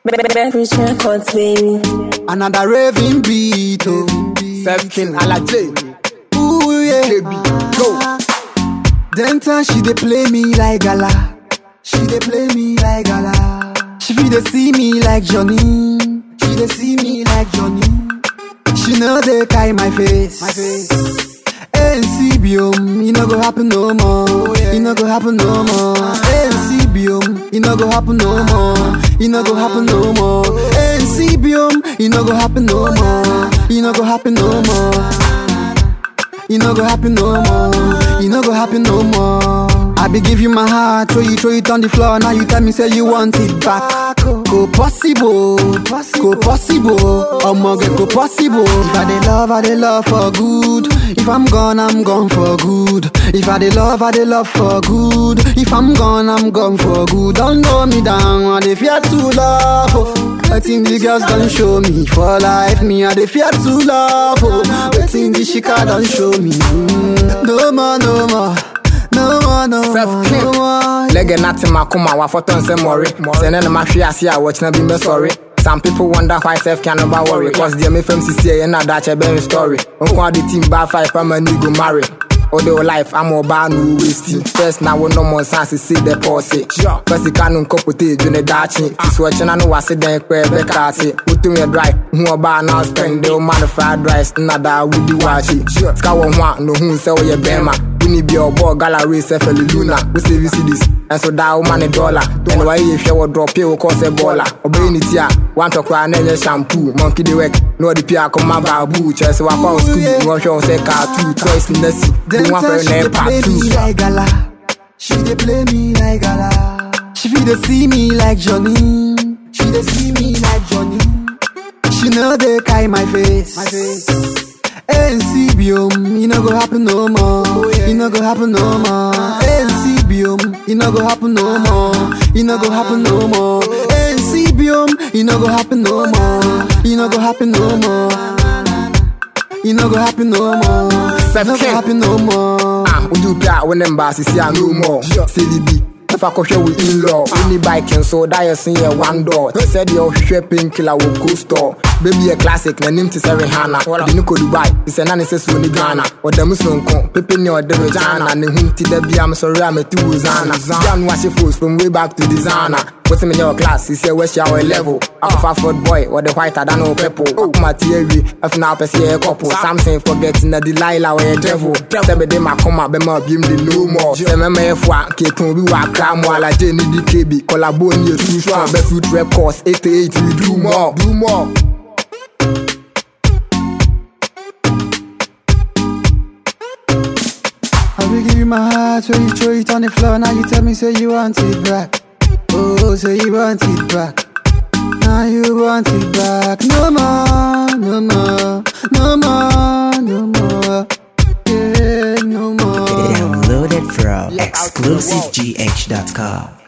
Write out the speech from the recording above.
Beverage Records, baby. Another raving beat, oh. Seven King Alaje. Ooh, yeah. Baby, go. Then time she dey play me like gala. She dey play me like gala. She feel dey see me like Johnny. She dey see me like Johnny. She know they carry my face. My face. ANC biom, it no go happen no more. It no go happen no more. ANC biom, it no go happen no more. It no go happen no more. ANC biom, it no go happen no more. It no go happen no more. It no go happen no more. It no go happen no more. I be give you my heart, throw you, throw it on the floor. Now you tell me say you want it back. Go possible, go possible. I'ma get go possible. If I dey love, I dey love for good. If I'm gone, I'm gone for good. If I dey love, I dey love for good. If I'm gone, I'm gone for good. Don't know me down, I dey fear to love. Oh. Wetin the girls done show me for life, me I dey fear to love. Oh, wetin the shika done show me. Mm. No more, no more, no more, no more, Self no more. Lege nati makoma wafoto nse mori Sene na mahwe ase a watchna bi me sorry Some people wonder why self can never worry Cause dear me fam sisi ye na dache be story Unko the team ba five pa man go marry Ode o life I'm oba no wasting First na wo no more sense see the pause First ka no nkopote dwene dachi Tiso chena no wase den kwe be kate Utum ye dry hu oba na spend the man fried rice na da wudi wachi Ska wo ho a no hu se wo ye bema Wini bi ọbọ gala race ẹfẹlẹ luna wo save cedis ẹnso da wo ma ne dọla ẹni wàá yẹ hwẹ wọ drop pay wo kọ sẹ bọọla ọbẹyẹ ni ti a wọn ntọkura náà ẹnyẹ shampoo monkey dey work na ọdi pia akọma baabu kyerẹ sẹ wakọ school ni wọn hwẹ wọn sẹ cartoon toys nẹsi bí Them wọn time fẹrẹ she náà dey part play two. me like gala. She dey play me like gala. She feel dey see me like Johnny. She dey see me like Johnny. She know they carry my face. My face. ANC biom, it no go happen no more. It no go happen no more. ANC biom, it no go happen no more. It no go happen no more. ANC biom, it no go happen no more. It no go happen no more. It no go happen no more. It no go King. happen no more. Ah, wodi pɛ a wo ne mba sisi a no more sɛbi bi ɛfa kɔhwɛ wo in-law woni bike nso dayɛ sen yɛ one door te sɛ deɛ ɔhwehwɛ painkiller wɔ go store baby yɛ classic n'anim te sɛ rehana de ne kɔ dubai te sɛ na ne sɛ suo ne ghana ɔda mu sonko pepe ne ɔde regina ne ho nti da bia mesɔre a mɛte wo zana bia no ahyɛ fos from way back to designer wote menyɛ wɔ class sisi a wɔahyia wɔ level akɔfa ford boy wɔde white ada ne wo purple akoma te awie afina wopɛ sɛ yɛyɛ couple samson forget na delilah wɔyɛ devil sɛ mede makoma bɛma obiem de no more sɛ mɛma yɛfo a keton bi wɔ akra mu alagye ne di kb kɔlabo ne yɛ true strong bɛfruit records 88 we do more do more I will give you my heart, so you throw it on the floor. Now you tell me, say you want it back. Oh, say you want it back. Now you want it back. No more, no more, no more, no more. Yeah, no more. Downloaded from exclusivegh.com.